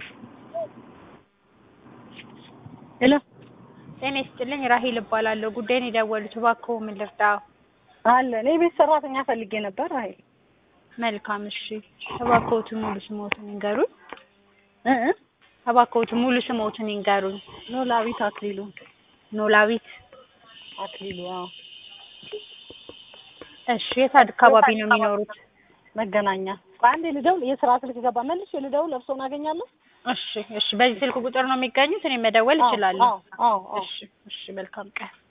ሄሎ ጤና ይስጥልኝ ራሄል እባላለሁ። ጉዳይን የደወሉት እባክዎ ምን ልርዳው? አለ እኔ ቤት ሰራተኛ ፈልጌ ነበር። ራሄል መልካም እሺ። እባክዎትን ሙሉ ስሞትን ይንገሩኝ። እ እ እባክዎትን ሙሉ ስሞትን ይንገሩኝ። ኖላዊት አክሊሉ ኖላዊት። አክሊሉ አዎ እሺ የት አካባቢ ነው የሚኖሩት? መገናኛ አንዴ ልደውል የስራ ስልክ ገባ መልሼ ልደውል እርስዎን አገኛለሁ እሺ እሺ። በዚህ ስልክ ቁጥር ነው የሚገኙት? እኔ መደወል እችላለሁ? አዎ አዎ አዎ እሺ እሺ። መልካም ቀን